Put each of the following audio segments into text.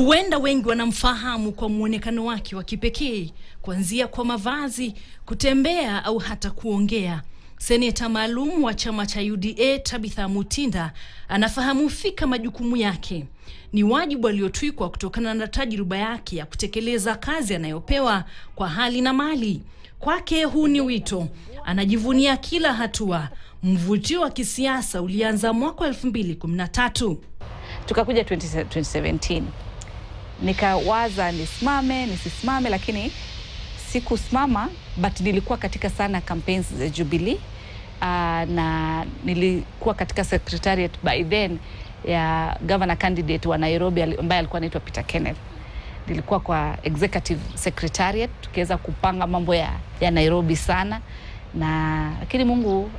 Huenda wengi wanamfahamu kwa mwonekano wake wa kipekee, kuanzia kwa mavazi, kutembea au hata kuongea. Seneta maalum wa chama cha UDA Tabitha Mutinda anafahamu fika majukumu yake. Ni wajibu aliotwikwa kutokana na tajriba yake ya kutekeleza kazi anayopewa kwa hali na mali. Kwake huu ni wito, anajivunia kila hatua. Mvutio wa kisiasa ulianza mwaka 2013. Tukakuja 20, 2017 nikawaza nisimame nisisimame, lakini sikusimama, but nilikuwa katika sana campaigns za Jubilee uh, na nilikuwa katika secretariat by then ya governor candidate wa Nairobi ambaye alikuwa anaitwa Peter Kenneth. Nilikuwa kwa executive secretariat tukiweza kupanga mambo ya, ya Nairobi sana na lakini Mungu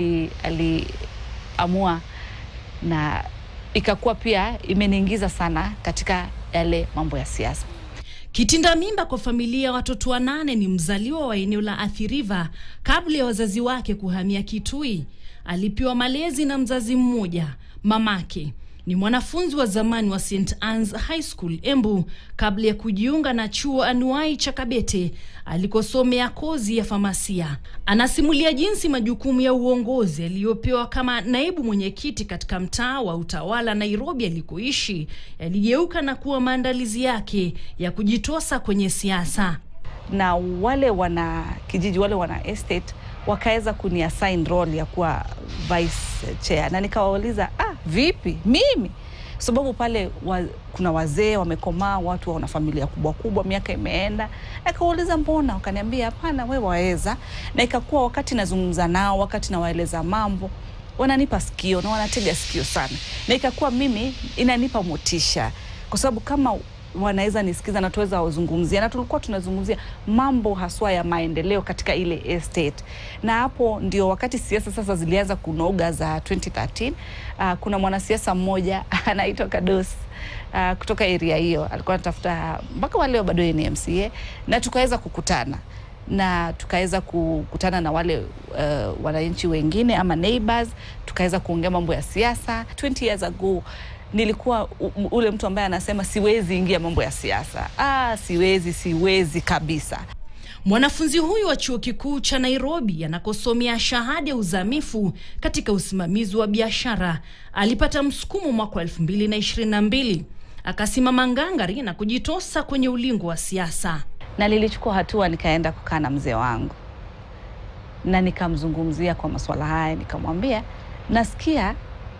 aliamua ali na ikakuwa pia imeniingiza sana katika yale mambo ya siasa. Kitinda mimba kwa familia ya watoto wanane, ni mzaliwa wa eneo la Athi River. Kabla ya wazazi wake kuhamia Kitui, alipewa malezi na mzazi mmoja. Mamake ni mwanafunzi wa zamani wa St Anne's High School Embu, kabla ya kujiunga na chuo anuai cha Kabete alikosomea kozi ya famasia. Anasimulia jinsi majukumu ya uongozi aliyopewa kama naibu mwenyekiti katika mtaa wa utawala Nairobi alikoishi yaligeuka na kuwa maandalizi yake ya kujitosa kwenye siasa. Na wale wana kijiji, wale wana estate wakaweza kuniassign role ya kuwa vice chair, na nikawauliza ah, vipi mimi sababu pale wa, kuna wazee wamekomaa, watu wana familia kubwa kubwa, miaka imeenda. Nikauliza mbona, wakaniambia hapana, we waweza. Na ikakuwa wakati nazungumza nao, wakati nawaeleza mambo, wananipa sikio na wanatega sikio sana, na ikakuwa mimi inanipa motisha, kwa sababu kama wanaweza nisikiza na tuweza wazungumzia, na tulikuwa tunazungumzia mambo haswa ya maendeleo katika ile estate, na hapo ndio wakati siasa sasa zilianza kunoga za 2013. Uh, kuna mwanasiasa mmoja anaitwa Kados uh, kutoka area hiyo alikuwa anatafuta mpaka waleo bado ni MCA, na tukaweza kukutana na tukaweza kukutana na wale uh, wananchi wengine ama neighbors, tukaweza kuongea mambo ya siasa 20 years ago nilikuwa ule mtu ambaye anasema siwezi ingia mambo ya siasa. Ah, siwezi, siwezi kabisa. Mwanafunzi huyu wa chuo kikuu cha Nairobi anakosomea shahada ya uzamifu katika usimamizi wa biashara alipata msukumo mwaka wa elfu mbili na ishirini na mbili akasimama ngangari na kujitosa kwenye ulingo wa siasa, na nilichukua hatua, nikaenda kukaa na mzee wangu na nikamzungumzia kwa masuala haya, nikamwambia nasikia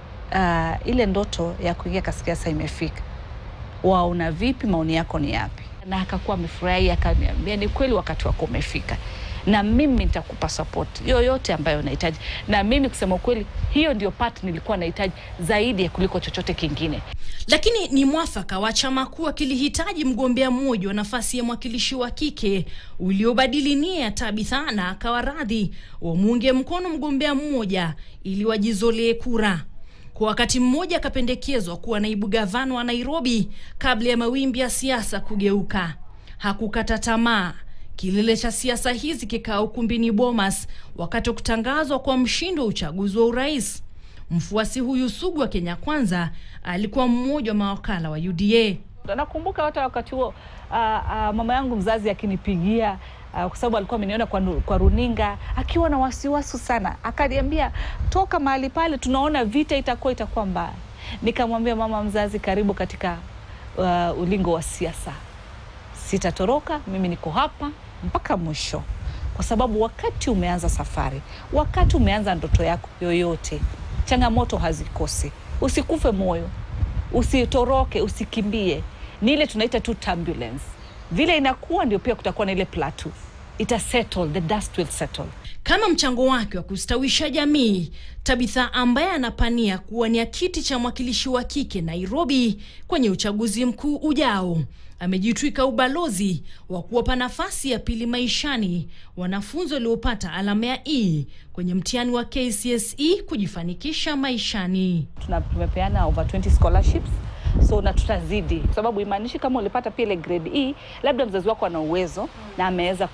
Uh, ile ndoto ya kuingia katika siasa imefika, waona vipi? Maoni yako ni yapi? Na akakuwa amefurahi, akaniambia ni kweli, wakati wako umefika, na mimi nitakupa support yoyote ambayo unahitaji. Na mimi kusema ukweli, hiyo ndio part nilikuwa nahitaji zaidi ya kuliko chochote kingine. Lakini ni mwafaka wa chama kuwa kilihitaji mgombea mmoja wa nafasi ya mwakilishi wa kike uliobadili nia ya Tabitha, na akawa radhi wamuunge mkono mgombea mmoja ili wajizolee kura. Kwa wakati mmoja akapendekezwa kuwa naibu gavana wa Nairobi kabla ya mawimbi ya siasa kugeuka. Hakukata tamaa. Kilele cha siasa hizi kikaa ukumbini Bomas wakati wa kutangazwa kwa mshindi wa uchaguzi wa urais. Mfuasi huyu sugu wa Kenya Kwanza alikuwa mmoja wa mawakala wa UDA. Nakumbuka hata wakati huo uh, uh, mama yangu mzazi akinipigia Uh, kwa sababu alikuwa ameniona kwa, kwa runinga akiwa na wasiwasi sana, akaniambia toka mahali pale, tunaona vita itakuwa itakuwa mbaya. Nikamwambia mama mzazi, karibu katika uh, ulingo wa siasa, sitatoroka, mimi niko hapa mpaka mwisho, kwa sababu wakati umeanza safari, wakati umeanza ndoto yako yoyote, changamoto hazikosi. Usikufe moyo, usitoroke, usikimbie. Ni ile tunaita tu turbulence vile inakuwa ndio pia kutakuwa na ile plateau ita settle, the dust will settle. Kama mchango wake wa kustawisha jamii, Tabitha ambaye anapania kuwania kiti cha mwakilishi wa kike Nairobi kwenye uchaguzi mkuu ujao, amejitwika ubalozi wa kuwapa nafasi ya pili maishani wanafunzi waliopata alama ya E kwenye mtihani wa KCSE kujifanikisha maishani. Tumepeana over 20 scholarships so na tutazidi, kwa sababu imaanishi kama ulipata pia ile grade E, labda mzazi wako ana uwezo na ameweza ku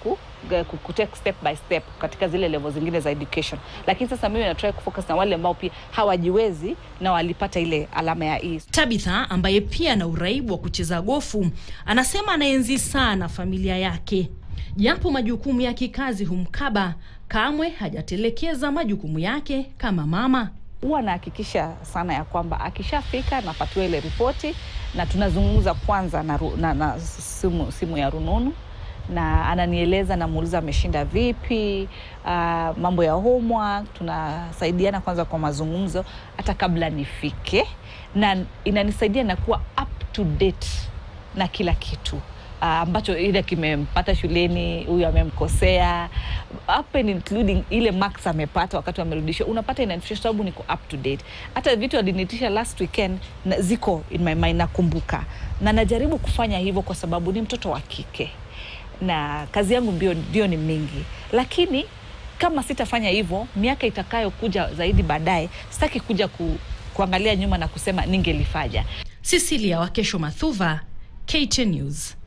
eh, ku- kutake step by step katika zile level zingine za education, lakini sasa mimi natry kufocus na wale ambao pia hawajiwezi na walipata ile alama ya E. Tabitha ambaye pia ana uraibu wa kucheza gofu anasema anaenzi sana familia yake, japo majukumu ya kikazi humkaba, kamwe hajatelekeza majukumu yake kama mama. huwa nahakikisha sana ya kwamba akishafika napatiwa ile ripoti na tunazungumza kwanza na, ru- na, na simu, simu ya rununu na ananieleza, namuuliza ameshinda vipi, uh, mambo ya homework. Tunasaidiana kwanza kwa mazungumzo hata kabla nifike, na inanisaidia na kuwa up to date na kila kitu uh, ambacho ile kimempata shuleni, huyu amemkosea, up and including ile marks amepata wakati amerudishwa, unapata inanifikisha, sababu niko up to date. Hata vitu alinitisha last weekend na, ziko in my mind, nakumbuka na najaribu kufanya hivyo kwa sababu ni mtoto wa kike na kazi yangu ndio, ndio ni mingi, lakini kama sitafanya hivyo, miaka itakayokuja zaidi baadaye, sitaki kuja ku, kuangalia nyuma na kusema ningelifanya. Cecilia Wakesho Mathuva, KTN News.